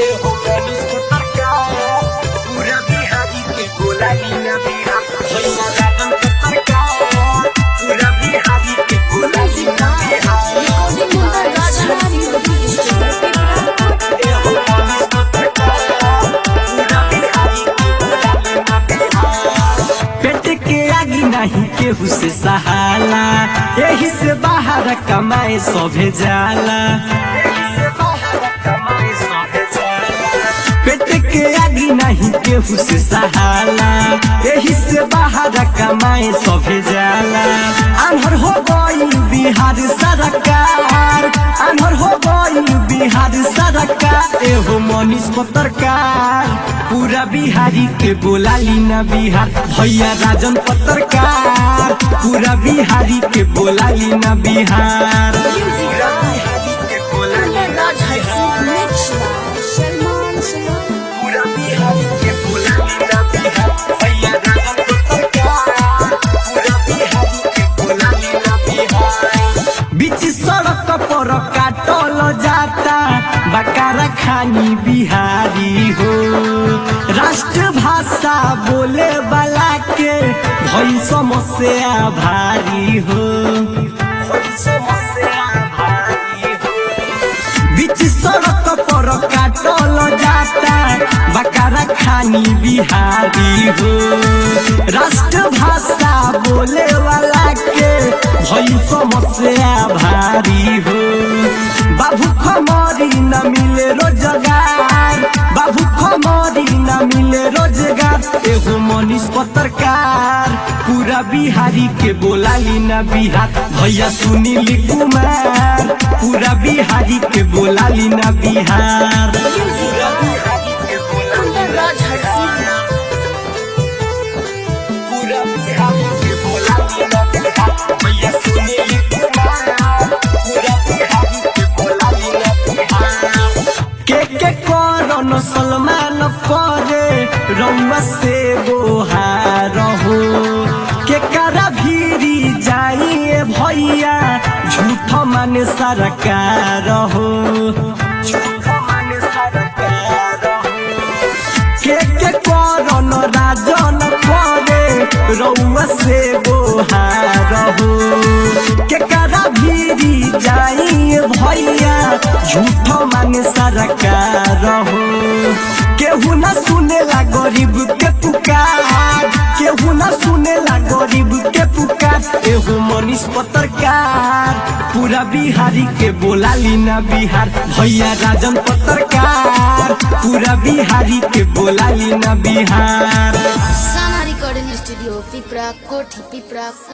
एहो मनीष पत्रकार पूरा बिहारी के गोलाई न बिहा भैया राजन पत्रकार पूरा बिहारी के गोलाई न बिहा एहो मनीष पत्रकार पूरा बिहारी के गोलाई न बिहा पेट के आगी नहीं केहू से सहाला यही से बाहर कमाए सभे जाला यही से बाहर कमाए सभे जाला पेट के आगी नहीं केहू से सहाला यही से बाहर कमाए सभे जाला आन्हर हो गई बिहार सरकार आन्हर हो गई बिहार सरकार एहो मनीष पत्रकार पूरा बिहारी के बोलाली ना बिहार भैया राजन पत्रकार पूरा बिहारी के बोलाली ना बिहार पूरा बिहारी के बोलाली ना पूरा बिहारी के बोलाली ना बिहार भैया राजन पत्रकार पूरा बिहारी के बोलाली ना बिहार बीच सड़क पर काटल जाता बकारा खानी बिहारी हो राष्ट्र भाषा बोले वाला के भई समस्या भारी हो भई समस्या भारी हो बीच सड़क पर काटल जाता बकारा खानी बिहारी हो राष्ट्र भाषा बोले वाला के भई समस्या भारी हो बाबू खमरी न मिले रोजगार बाबू खमरी न मिले रोजगार एगो मनीष पत्रकार पूरा बिहारी के बोलाली न बिहार भैया सुनील कुमार पूरा बिहारी के बोलाली न बिहार पूरा बिहारी के बोलाली न बिहार। पूरा बिहारी के बोलाली न बिहार भैया सुनील कुमार पूरा बिहारी के बोलाली न बिहार के के करन सलमान करे रउआ से बोहार हो के करा भीरी जाइए भैया झूठ माने सरकार हो झूठ माने सरकार हो के के करन राजन करे रउआ से बोहार हो के करा भीरी जाइए भैया झूठ माने सरकार हो केहू न सुनेला गरीब के पुकार केहू न सुनेला गरीब के पुकार एगो मनीष पत्रकार पूरा बिहारी के बोलाली ना बिहार भैया राजन पत्रकार पूरा बिहारी के बोलाली ना बिहार साना रिकॉर्डिंग स्टूडियो पिपरा कोठी पिपरा